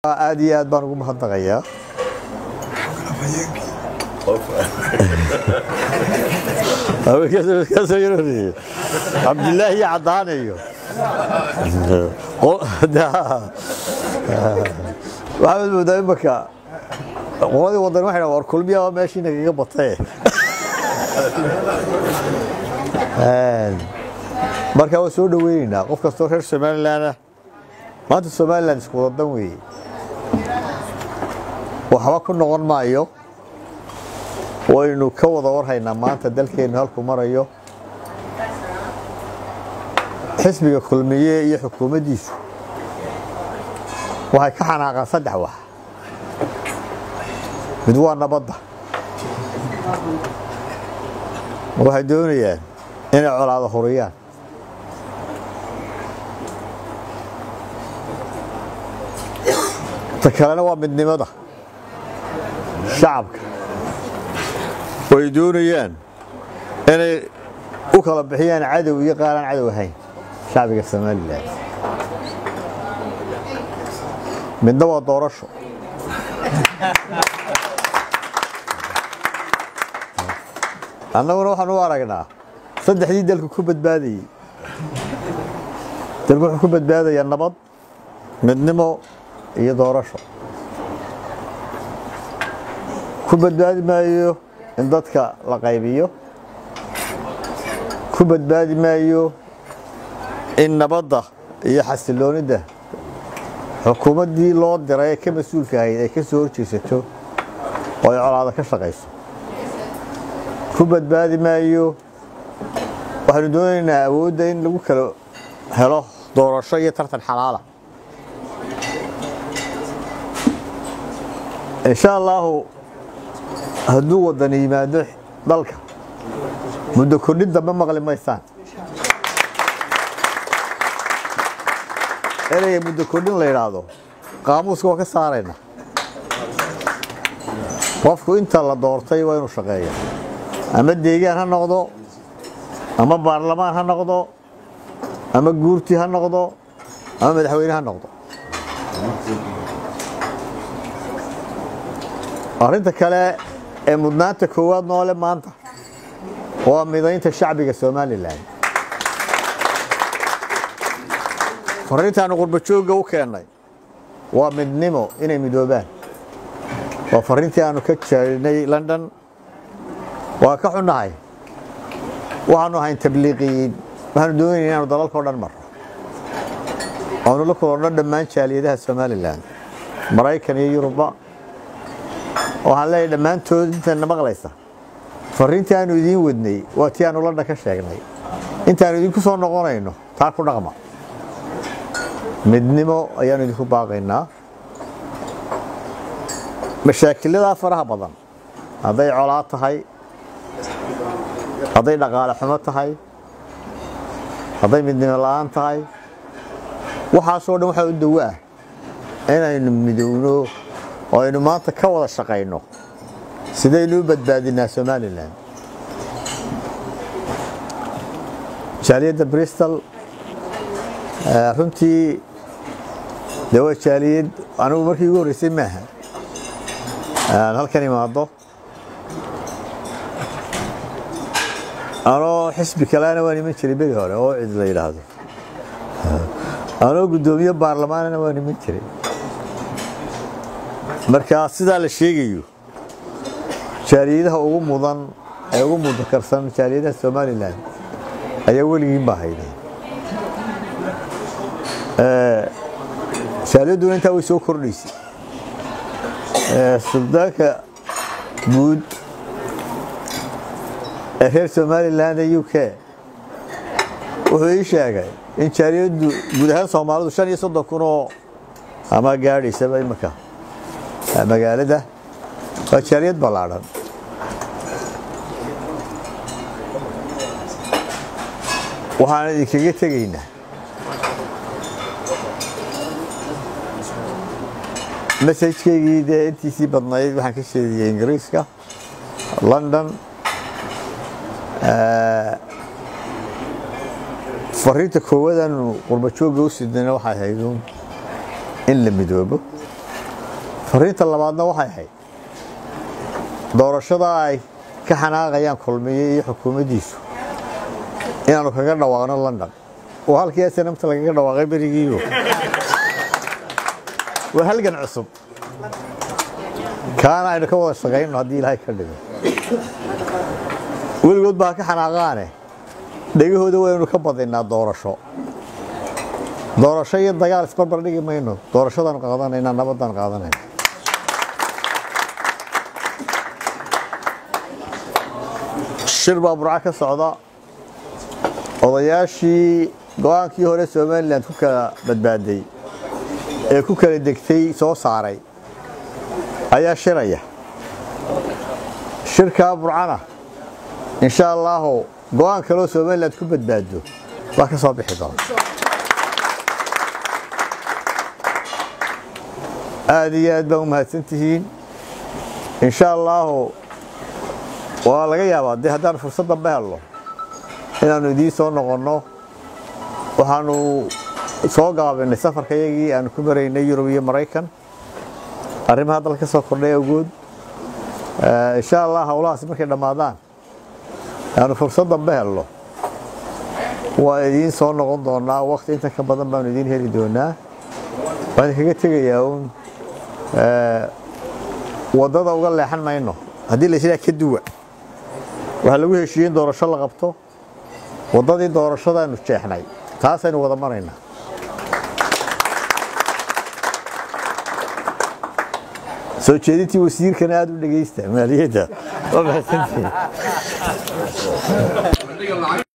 aad iyo aad baan ugu mahadnaqayaa cabdilaahi iyo caddaane iyo waxaad moodaa imaka qoladii wadan waxay war kulmiya meeshii nagaga batay marka waa soo dhaweynaynaa qof kastoo reer somalilanah maanta somalilan isku wadadan weeye waxba ku noqon maayo waynu ka wada warhaynaa maanta dalkeennu halkuu marayo xisbiga kulmiye iyo xukuumaddiisu waxay ka xanaaqaan saddex wax mid waa nabadda waxay doonayaan inay colaado huriyaan ta kalena waa midnimada shacabka way doonayaan inay u kala bixiyaan cadow iyo qaaraan cadow ahayn shacbiga somalilan midna waa doorasho annaguna waxaan u aragnaa saddexdii dalku ku badbaadayey dalku wuxuu ku badbaadayaa nabad midnimo iyo doorasho ku badbaadi maayo in dadka la qaybiyo ku badbaadi maayo in nabadda iyo xasiloonidda xukuumaddii loo diray ee ka mas-uulka ahayd ay ka soo horjeesato oo ay colaada ka shaqayso ku badbaadi maayo waxaynu doonaynaa awoodda in lagu kala helo doorasho iyo tartan xalaala insha allaahu hadduu wadan yimaado dalka muddo kordhin dambe maqli maysaan ereyga muddo kordhin la yidhaahdo qaamuuska waa ka saarayna qofku inta la doortay waa inuu shaqeeya ama deegaan ha noqdo ama baarlamaan ha noqdo ama guurti ha noqdo ama madaxweyne ha noqdo arrinta kale ee mudnaanta koowaad noole maanta waa midaynta shacbiga somalilan fariintaanu qurbajoogga u keennay waa midnimo inay midoobaan waa fariintii aanu ka jeednay london waa ka xunnahay waxaanu ahayn tabliiqiyiin waxaanu doonayna inaanu dalalka o dhan marno aanu la kulodno dhammaan jaaliyadaha somalilan maraykan iyo yuruba waxaan leeyahay dhammaantood intayna maqlaysa fariintii aanu idiin wadnay waa tii aanu london ka sheegnay intaanu idinku soo noqonayno taa ku dhaqma midnimo ayaanu idinku baaqaynaa mashaakiladaa faraha badan hadday colaad tahay hadday dhaqaale xumo tahay hadday midnimo la'aan tahay waxaasoo dhan waxaa u dawo ah inaynu midowno oo aynu maanta ka wada shaqayno sidaynu u badbaadinaa somalilan jaaliyadda bristol runtii de waa jaaliyad anigu markii ugu horreysay maaha aan halkan imaado anoo xisbi kalena waan iman jiray beri hore oo cid la yidhaahdo anoo guddoomiye baarlamaanana waan iman jiray marka sidaa la sheegayo jaaliyadaha ugu mudan ee ugu mudakarsan jaaliyadaha somalilan ayaa weligiin baa hayday jaaliyadduna intaa way soo kordhaysay suldaanka guud ee reer somalilan ee u k wuxuu ii sheegay in jaaliyaddu guud ahaan soomaalidu shan iyo soddon kun oo ama gaadhaysaba imaka magaalada waa jaaliyad ballaadhan waxaan idinkaga tegaynaa masajkeygii dee intiisii badnayd waxaan ka sheediyey ingiriiska london fariinta koowaadaanu qurbajoogga u sidnayna waxay hayduun in la midoobo fariinta labaadna waxay ahayd doorashada ay ka xanaaqayaan kulmiye iyo xukuumaddiisu inaannu kaga dhawaaqno london oo halkii snmta lagaga dhawaaqay berigiiyo waa halgan cusub kaana aynu ka wada shaqayno haddii ilaahay ka dhigo weligood baa ka xanaaqaane dhegahooda waynu ka badinnaa doorasho doorasho iyo dagaal isbarbar dhigi mayno doorashadaanu qaadanayna nabadaan qaadanayna shir baa burco ka socda odayaashii go-aankii hore somalilan ku kala badbaaday ee ku kala degtay soo saaray ayaa shiraya shirkaa burcana insha allaahu go-aan kaloo somalilan ku badbaado waa ka soo bixi doona aada iyo aad baa u mahadsan tihiin insha allaahu waa laga yaabaa dee haddaan fursad dambe helno inaannu idiin soo noqonno waxaanu soo gaabinay safarka yagii aanu ku maraynay yurub iyo maraykan arrimaha dalka ka soo kordhay awgood insha allah howlahaasi markay dhammaadaan aanu fursad dambe helno waa idiin soo noqon doonaa wakti inta ka badan baanu idiin heli doonaa waxaan kaga tegayaa uun waddada uga leexan mayno haddii la yidhaha ka duwa waxaa lagu heshiiyey in doorasho la qabto waddadii doorashadaanu jeexnay taasaynu wada maraynaa soo jeedintii wasiirkana aada u dhegaysta maaliyadda waa mahadsantihiin